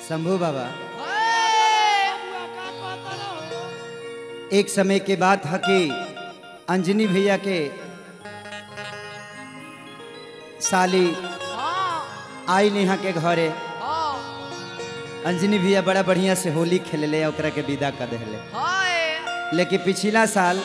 शंभू बाबा एक समय के बात है कि अंजनी भैया के साली आई नेहा के घरे अंजनी भैया बड़ा बढ़िया से होली खेलले ओकरा के विदा कर दिले लेकिन पिछला साल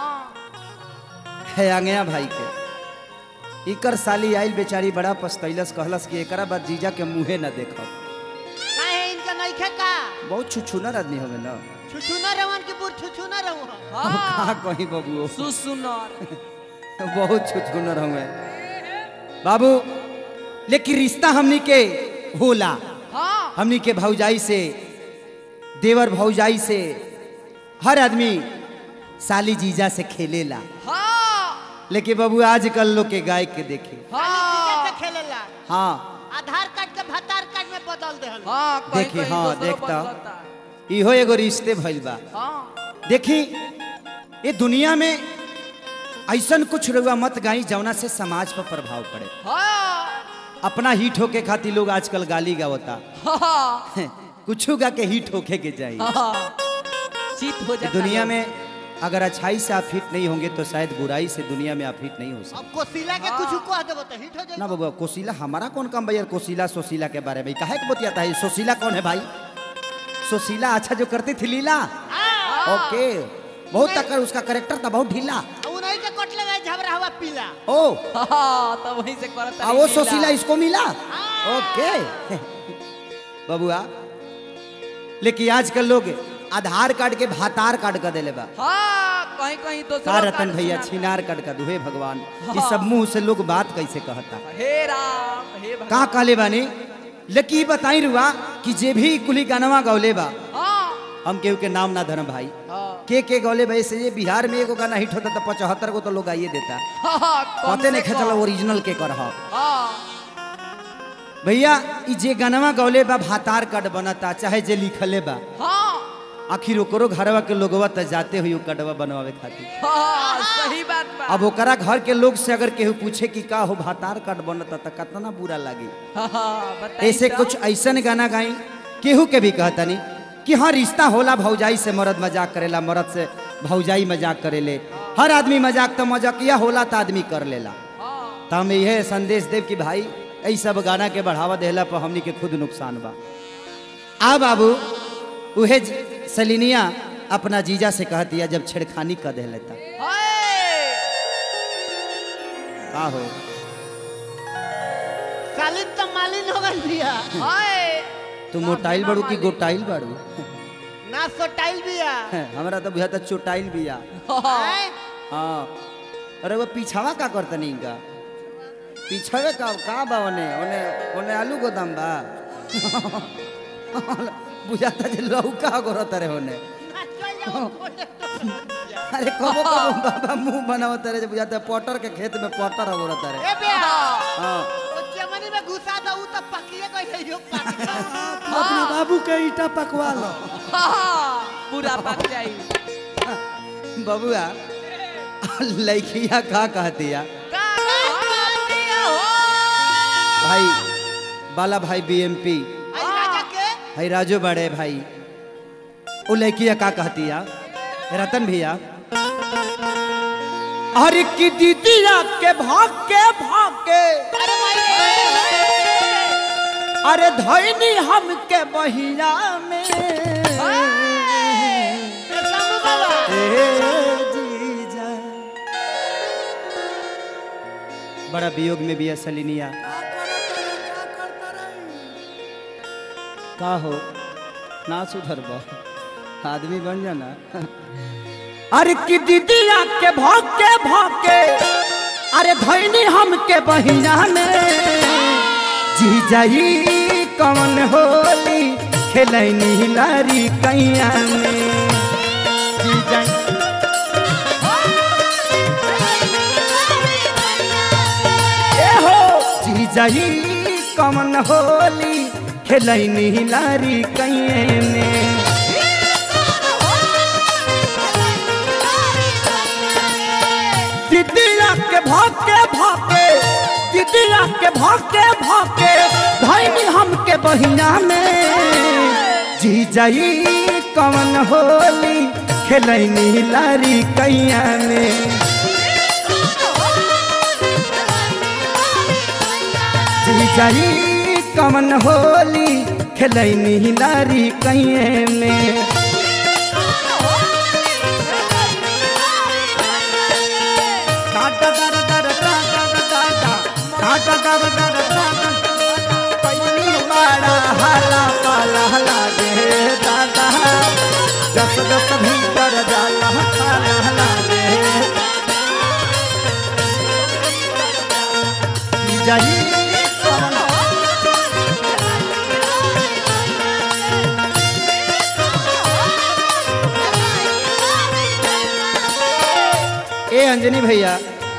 है आंगया भाई के इकर साली आइल बेचारी बड़ा पछतैलस कहलस कि एकरा बाद जीजा के मुंहे न देखब काहे इनका नइखे का बहुत छुछुनर आदमी होवे ना छुछुना रवन की बुर छुछुना रहू अब कहाँ कहीं बबुओ सुसुनर बहुत छुछुनर हुए बाबू लेकिन रिश्ता हमनी के होला हाँ हमनी के भौजाई से देवर भौजाई से हर आदमी साली जीजा से खेलेला हाँ लेकिन बाबू आजकल लोग के गाय के देखे हाँ से खेलेला हाँ आधार कार्ड के भतार कार्ड में बदल देहल हाँ कहीं देखी, कहीं हाँ, दोसरो देखता। बदलता। इहो एगो रिश्ते भइल बा हाँ देखी ये दुनिया में ऐसन कुछ रुआ मत गाई जौना से समाज पर प्रभाव पड़े हाँ अपना हिट होके खातिर लोग आजकल गाली गावता हाँ कुछ गा के हिट होके के चाहिए हाँ चित हो जाता दुनिया लोग। में अगर अच्छाई से आप हिट नहीं होंगे तो शायद बुराई से दुनिया में आप हिट नहीं हो सकते अब कोसिला के कुछ कह देबो तो हिट हो जाई ना बाबू कोशिला हमारा कौन काम भैया कोशिला सोशीला के बारे में काहे के बतियाता है सोशीला कौन है भाई सोशीला अच्छा जो करती थी लीला ओके बहुत तक उसका करेक्टर था बहुत ढीला उन्हीं के कट लगा झबरा हुआ पीला ओ हाँ तो वहीं से करता आ वो सोशीला इसको मिला ओके बबुआ लेकिन आजकल लोग आधार कार्ड के भातार कार्ड का देले बा हाँ कहीं कहीं तो का रतन भैया छिनार कार्ड का दुहे भगवान ये सब मुंह से लोग बात कैसे कहता हे राम हे भगवान का कहले बानी लेकिन ई बताई रुआ कि जे भी कुली गानवा गौले बा हाँ हम केहू के नाम ना धरम भाई हाँ के के गौले भाई से ये बिहार में एगो गाना हिट होता तो पचहत्तर गो तो लोग आइए देता हाँ कम पते नहीं से खेचल कम। ओरिजिनल के कर हाँ भैया ई जे गानवा गौले बा भातार कार्ड बनता चाहे जे लिखले बा हाँ आखिर ओकरो घरवा के लोगवा त जाते हुई कटवा बनवावे खातिर हाँ सही बात बा अब ओकरा घर के लोग से अगर केहू पूछे कि का हो भातार कार्ड बनता त कितना बुरा लागी हाँ, हाँ बताई ऐसे तो। कुछ ऐसन गाना गाई केहू के भी कहता नहीं कि हाँ रिश्ता होला भौजाई से मर्द मजाक करेला मर्द से भौजाई मजाक करेले हर आदमी मजाक तो मजाकिया होला तो आदमी कर लेला हाँ तो हम यह संदेश देव कि भाई ऐ सब गाना के बढ़ावा देला पर हमनी के खुद नुकसान बा आ बाबू उहे ज- सलिनिया अपना जीजा से कह दिया जब छेड़खानी कर दे लेता हाय का हो सालिन तो मालिन हो गई बिया हाय तू मोटाइल बाड़ू कि गोटाइल बाड़ू ना सोटाइल बिया हमरा तो बुझा चोटाइल बिया हाँ हैं? हाँ अरे वो पीछावा का करता नहीं का पीछावे का का बा ओने ओने ओने आलू गोदाम बा बुझाता जे लौका गोरता रे ओने ना चल जाओ खोले तो। अरे कबो कबो बाबा मुंह बनावता रे जे बुझाता पटर के खेत में पटर गोरता रे ए बेया हाँ ओ चमनी में घुसा दो उ तो पकिए गई है यो पाक अपना बाबू के ईटा पकवा लो हाँ पूरा पक जाई बबुआ लड़किया का कहती है का कहती हो भाई बाला भाई बीएमपी आई राजा के है राजू बड़े भाई वो लड़किया का कहती है रतन भैया अरे की दीदिया के भाग के भाग के अरे भाई अरे धैनी हम के बहिया में ए शंभू बाबा ए जीजा बड़ा वियोग में भी है सलिनिया का हो ना सुधर आदमी बन जाना अरे की दीदिया के भाग के भाग के अरे धैनी हम के बहिना में जी जाई कौन होली खेलैनी लारी कैया में जी जाई ए हो जी जाई कौन होली खेलैनी लारी कैया में दीदिया के भाके भाके दीदिया के भाके भाके धैनी हम के बहिना में जी जाई कवन होली खेलैनी लारी कैया में जी जाई कवन होली खेलैनी लारी कैया में टाटा दर दर टाटा टाटा टाटा दर दर टाटा पैनी बड़ा हाला पाला लागे दादा जस जस भीतर जाला पाला लागे जाई कवन ए अंजनी भैया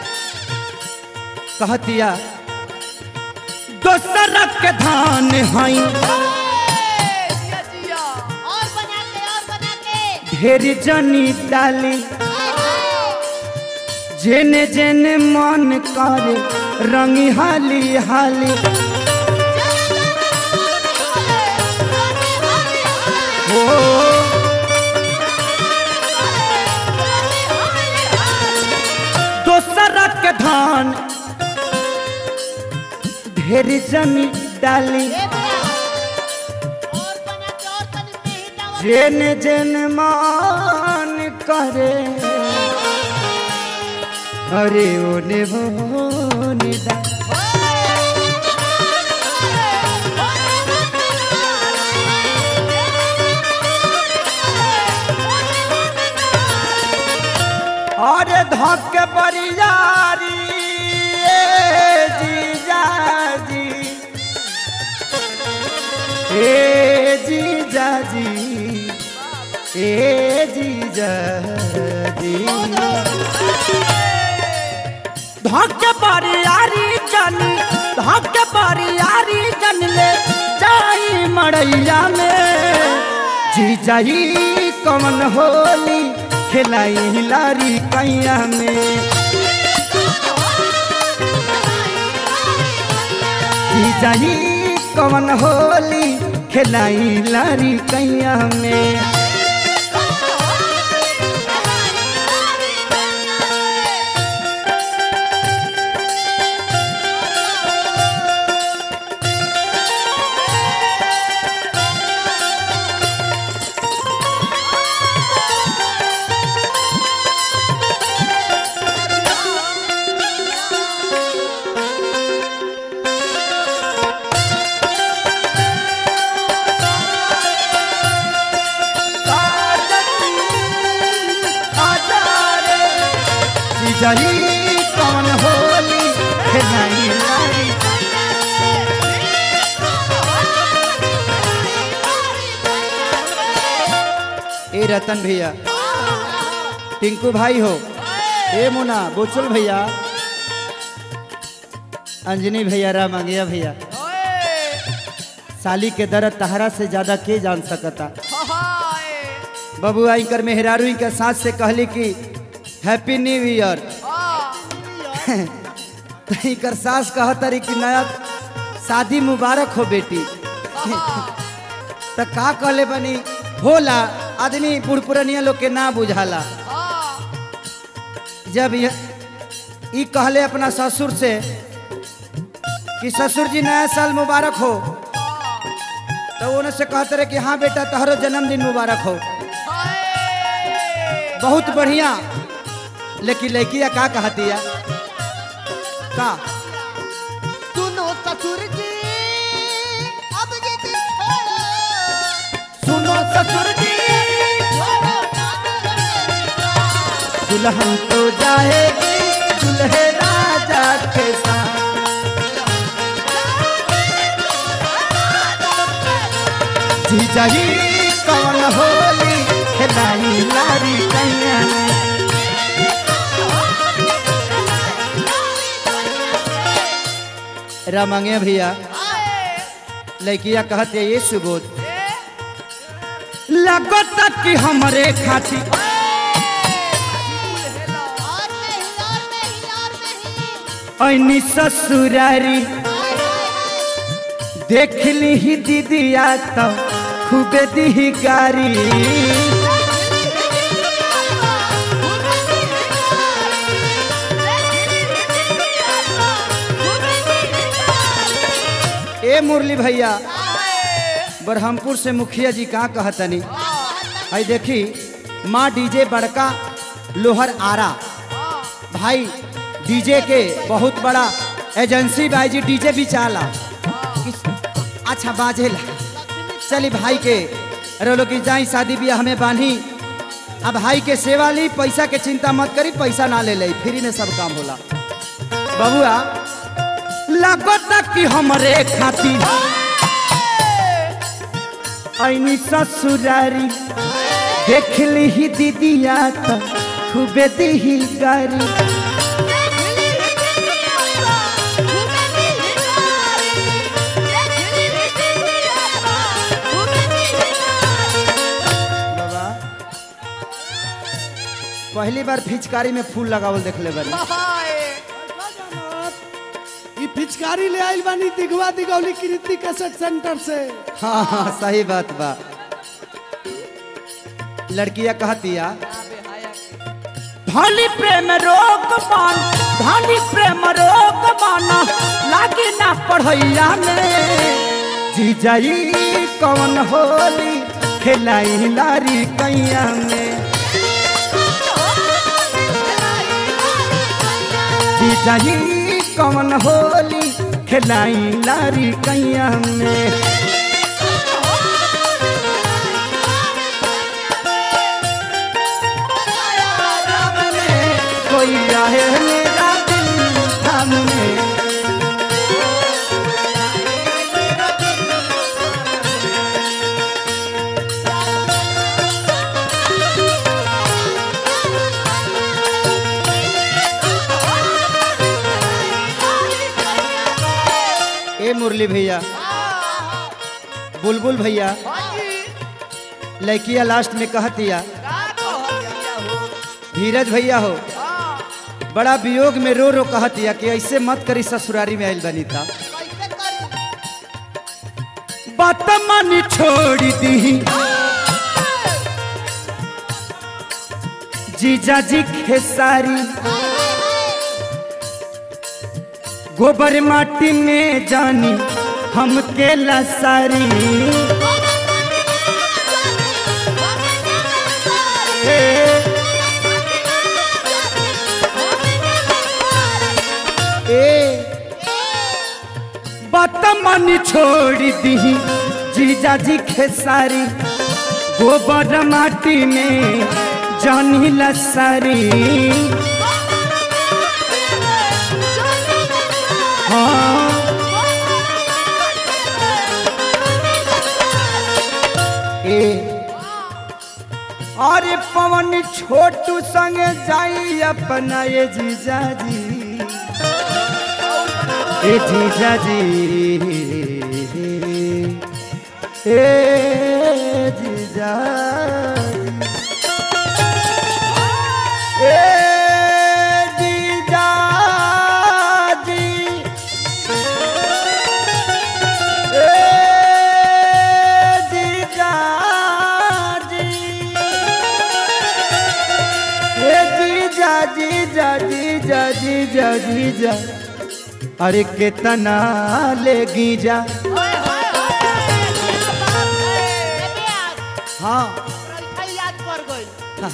कहतिया दोसर के धान हई जिया जिया और बना के और बना के ढेर जनी डाली जेने जेने मन करे रंगी हाली हाली हो दोसर के धान ढेर जनी डाली और बना के और तनी में ही डावा जेन जेन मान करे अरे ओने भोने दा अरे धक बरियारी ए जीजा जी ए जीजा जी ए जीजा जी धक बरियारी जन धक बरियारी जन ले जाई मड़ैया में जीजा ही कमन होली खेलाई लारी कैया में जीजा ही कमन होली खेलाई लारी कैया में जीजाई कौन होली खेलाई लारी ए रतन भैया टिंकू भाई हो ए मुना बोचुल भैया अंजनी भैया राम आगिया भैया ओए साली के दर्द तहरा से ज्यादा के जान सकता हाय बबू आई कर मेहरारू के साथ से कहली कि हैप्पी न्यू ईयर हां तही कर सास कहतरी कि नया शादी मुबारक हो बेटी त का कहले बनी होला आदमी पुरपुरनिया लोग के ना बुझाला जब यह ई कहले अपना ससुर से कि ससुर जी नया साल मुबारक हो तो उन्हें से कहते रहे कि हाँ बेटा तहरो जन्मदिन मुबारक हो बहुत बढ़िया लेकिन लड़किया का कहती है का सुनो ससुर जी अब ये दिन छोड़ो सुनो ससुर जी छोड़ो कानून मेरी बात। दुल्हन तो जाएगी दुल्हे राजा के साथ जीजा ही कौन होली खिलाई लारी कैया ने रामंगे भैया लड़किया कहते ये सुबोध लगत कि हमरे खाती और नहीं और नहीं और नहीं ऐनी ससुरारी देख ली ही दीदिया तो खूबे दी गारी ए मुरली भैया बरहमपुर से मुखिया जी कहाँ कहतनी आई देखी माँ डीजे बड़का लोहर आरा भाई डीजे के बहुत बड़ा एजेंसी भाई जी डीजे भी चाला किस- अच्छा बाजेला चली भाई के रोलो की जाई शादी बियाह हमें बांधी अब भाई के सेवा ली पैसा के चिंता मत करी पैसा ना ले ले फ्री में सब काम होला बबुआ लगता कि हमरे खातिर ऐनी ससुरारी देख ली ही दीदिया त खूबे दी गारी बाबा पहली बार फिचकारी में फूल लगावल देखले बानी ई पिचकारी ले आइल बानी दिगवा दिगौली कृति कैसेट सेंटर से हाँ हाँ सही बात बा लड़किया कहतिया धनी प्रेम रोग मान धनी प्रेम रोग माना लागी ना पढ़ैया में जीजाई कौन होली खेलाई लारी कैया में जीजाई कौन होली खेलाई लारी कैया में कोई आए मेरा दिल थामने ए मुरली भैया बुलबुल भैया लड़किया लास्ट में कहतिया धीरज भैया हो बड़ा वियोग में रो रो कहतिया कि ऐसे मत करी ससुरारी में आइल बनी था कैसे करी बात मानी छोड़ दी जीजा जी खेसारी गोबर माटी में जानी हम के लसारी ए बात मानी छोड़ दी जीजा जी खेसारी गोबर माटी में जानी लसारी हाँ ए अरे पवन छोटू संगे जाई अपना ये जीजा जी ए जीजा जी ए जीजा जी। ए जीजा जी ए जीजा जी ए जीजा जीजा जीजा जीजा जीजा अरे कितना लेगी जा हाँ याद कर गई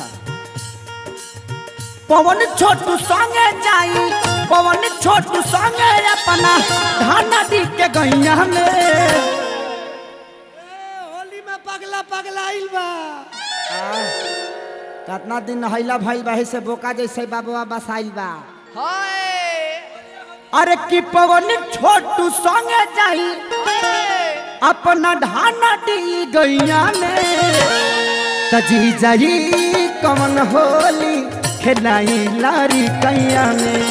पवन छोटू संगे जाई पवन छोटू संगे अपना धाना दी के गैया में होली में पगला पगला आइल बा कितना दिन नहैला भइल बा से बोका जैसे बाबुआ बसाइल बा अरे कि पवन छोटू संगे जाई अपना ढाना दी गैया में तजी जाई कमन होली खेलाई लारी कैया में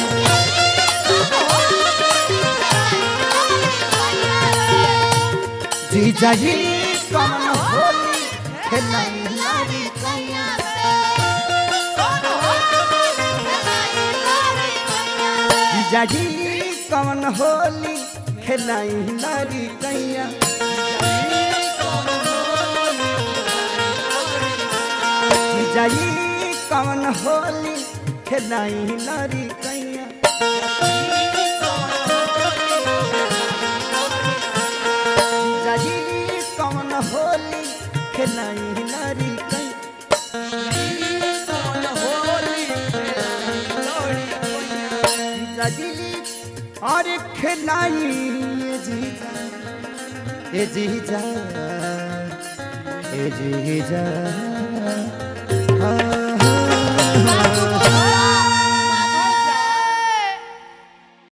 जी जाई कमन होली खेलाई लारी कैया जी जाई कमन होली खेलाई लारी कैया जाई कौन होली खेलाई नारी कैया जाई कौन होली खेलाई नारी कैया जाई और खेलाई ये जीजा ए जीजा ए जीजा हाँ, हाँ, हाँ।